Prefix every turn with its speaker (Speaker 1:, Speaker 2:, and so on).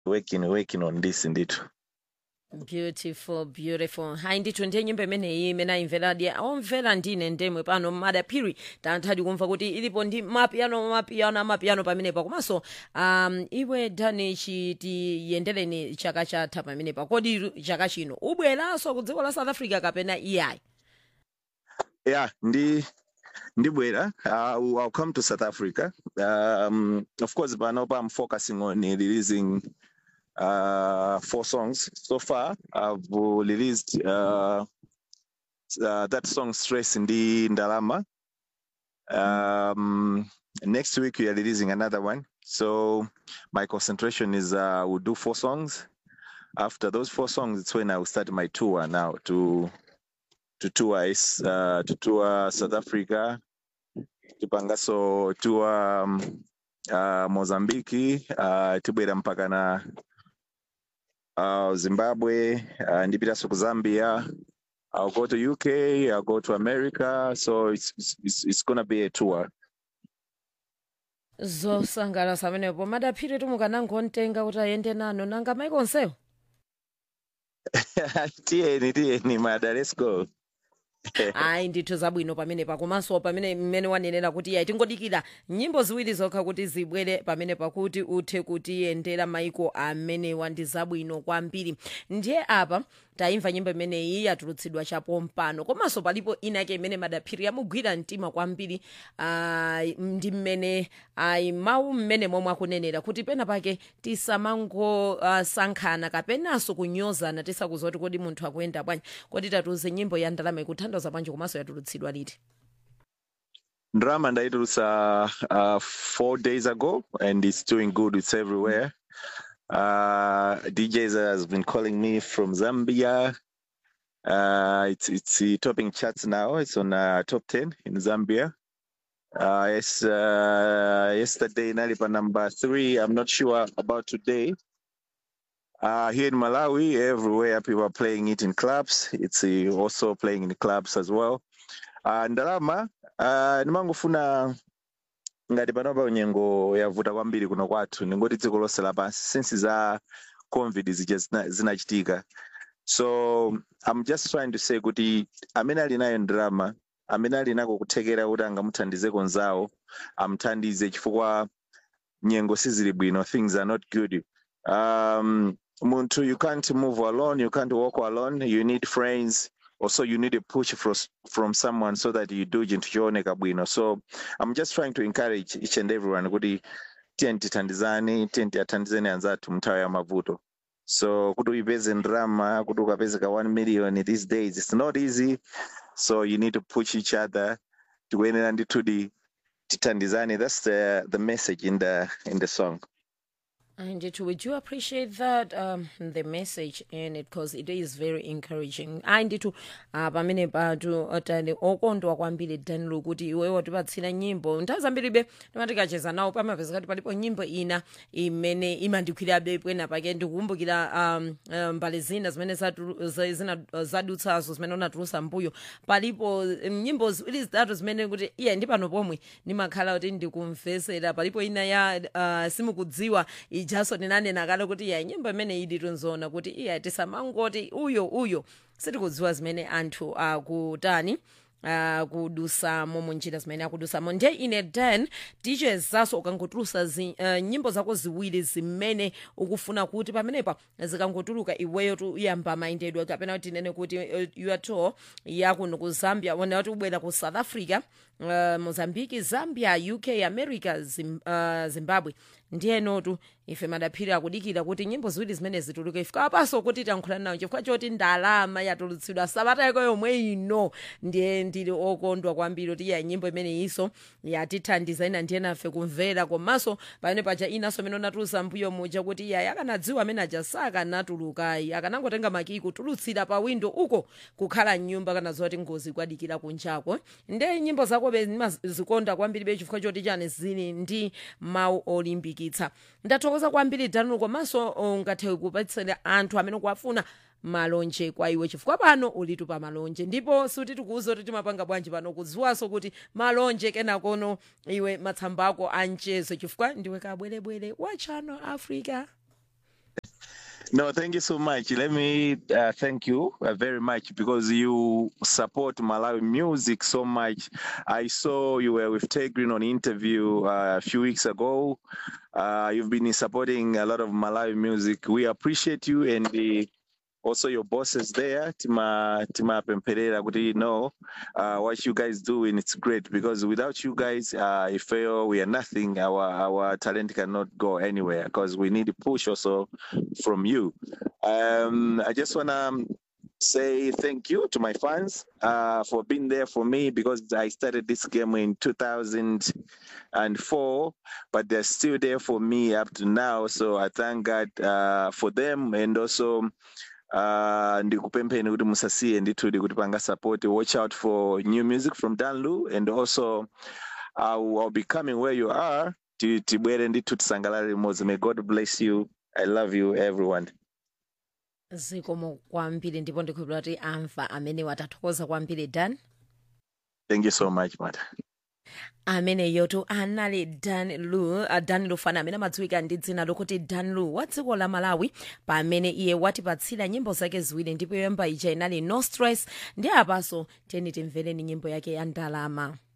Speaker 1: working working on this ndithu
Speaker 2: beautiful beautiful hayi ndithu ndiye nyimbo imeneyi imene ayimveradi omvera ndine ndemwe pano madaphiri tanthadi kumva kuti ilipo ndi mapiano mapiano amapiano pamenepa komanso um, iwe dani chitiyendereni chaka chatha pamenepa kodi chaka chino ubweranso ku dziko la south africa kapena iyayi
Speaker 1: yeah ndi ndibwera uh, i'll come to south africa um, of course panopa i'm focusing on releasing uh, four songs so far i've released uh, uh, that song stress ndi ndalama um, next week we are releasing another one so my concentration is uh, we'll do four songs after those four songs it's when i will start my tour now to to tour is uh, to tour south africa tipangaso tour um, uh, mozambiki uh, tibwera mpaka na uh, zimbabwe uh, ndipitanso ku zambia i'll go to uk i'll go to america so it's, it's, it's gonna be a tour
Speaker 2: zosangalatsa pamenepo madaphiri tumukanangontenga kuti ayende nanu nanga maiko onsewo
Speaker 1: tiyeni tiyeni mada let's go
Speaker 2: ayi ndithu zabwino pamenepa komanso pamene mmene wanenera kuti yayi tingodikira nyimbo ziwiri zokha kuti zibwere pamene pakuti uthe kutiyendera maiko amenewa ndi zabwino kwambiri ndiye apa tayimva nyimbo imeneyi yatulutsidwa chapompano komanso palipo inake imene madaphiri yamugwira mtima kwambiri ah, ndi mmene ayi mawu mmene momwe akunenera kuti pena pake tisamangosankhana kapenanso kunyozana tisakuza kuti kodi munthu akuyenda bwanji kodi tatiuze nyimbo ya ndalama ikuthandiza bwanji komanso yatulutsidwa liti
Speaker 1: drama ndaitulutsa uh, four days ago and it's doing good it's everywhere uh, djs has been calling me from zambia uh, it's it's uh, topping charts now it's on uh, top 10 in zambia uh, yes, uh, yesterday nalipa number three i'm not sure about today uh, here in Malawi, everywhere people are playing it in clubs. It's uh, also playing in clubs as well. Uh, ndalama uh, ndimangofuna ngati panopa unyengo yavuta kwambiri kuno kwathu ningoti dziko lonse lapansi since za covid zija zina- zinachitika so i'm just trying to say kuti amene ali nayo ndalama amene ali nako kuthekera kuti angamuthandize konzawo amuthandize chifukwa nyengo sizili bwino things are not good um muntu you can't move alone you can't walk alone you need friends also you need a push from from someone so that you do chinthu chooneka bwino so i'm just trying to encourage each and everyone kuti tiyeni tithandizane tiyeni tiyathandizeni anzathu mnthawi ya mavuto so kuti uyipeze ndrama kuti ukapezeka 1 million these days it's not easy so you need to push each other tikuyenera ndithudi tithandizane that's the the message in the in the song
Speaker 2: And it, we do appreciate that um, the message in it because it is very encouraging. And it uh, pamene patu otani okondwa kwambiri danilu kuti iwewe watipatsira nyimbo nthawi zambiribe timatikacheza nawo pamapeza kuti palipo nyimbo ina imene imandikwirabe pwena pake ndikukumbukira um, um, mbali zina zimene zatu- za- zina zadutsazo zimene unatulusa mbuyo palipo um, nyimbo ziwiri zitatu zimene kuti iye ndi pano pomwe ndimakhala kuti ndikumvesera palipo ina ya uh, simukudziwa ijaso ndinanena kale kuti iya nyimbo imene idi tunzona kuti iya tisamangoti uyo uyo sitikudziwa zimene anthu akutani Uh, kudusamo munjira zimene akudusamo ndiye ine dan dj zaso ukangotulusa zi, uh, nyimbo zako ziwiri zimene ukufuna kuti pamenepa zikangotuluka iweyo tuyamba mayendedwe kapena kuti nene kuti uh, your tour yakuno ku zambia wona kuti ubwera ku south africa uh, mozambique zambia uk america Zim, uh, zimbabwe ndiyenotu ife madaphiri akudikira kuti nyimbo ziwiri zimene zituluke ifika apaso kuti tankhulani nawo chifukwa choti ndalama yatulutsidwa sabata yako yomwe ino ndiye ndili okondwa kwambiri kuti iya nyimbo imene iso yatithandiza ina ndiye nafe kumvera komanso pamene paja inaso imene unatulusa mbuyo muja kuti iya yakanadziwa amene aja sakanatulukayi akanangotenga makiyi kutulutsira pa windo uko kukhala mnyumba kana zoti ngozi kwadikira kunjako nde nyimbo zakobe ndimazikonda kwambiri be chifukwa choti chani zili ndi mawu olimbikitsa ndathokoza kwambiri danulo komanso ungathe kupatsira anthu amene kuwafuna malonje kwa iwe chifukwa pano ulitu pa malonje ndipo suti tikuuza kuti timapanga bwanji pano kudziwanso kuti malonje kenakono iwe matsamba ako anchezo chifukwa ndiwe kabwerebwere wa channel africa
Speaker 1: No, thank you so much. Let me uh, thank you uh, very much because you support Malawi music so much. I saw you were with Tegrin on interview uh, a few weeks ago. Uh, you've been supporting a lot of Malawi music. We appreciate you and the, also your bosses there, Tima Tima Pemperera, kuti know uh, what you guys do and it's great because without you guys, uh, if fail, we are nothing. Our our talent cannot go anywhere because we need a push also from you. Um, I just wanna say thank you to my fans uh, for being there for me because I started this game in 2004, but they're still there for me up to now. So I thank God uh, for them and also uh, ndikupempheni kuti musasiye ndithu kuti panga support watch out for new music from danlu and also I'll, I'll be coming where you are ti- tibwere ndithu tisangalale limodzi may god bless you i love you everyone
Speaker 2: zikomo kwambiri ndipo ndikhulupira kuti amva amene watathokoza kwambiri dan
Speaker 1: thank you so much mata
Speaker 2: ameneyotu anali dan lu uh, dan lufana amene amadziwika ndi dzina lokuti dan lu wa dziko la malawi pamene iye watipatsira nyimbo zake ziwiri ndipo yoyamba ija inali no stress ndi apaso tiyeni timvereni nyimbo yake ya ndalama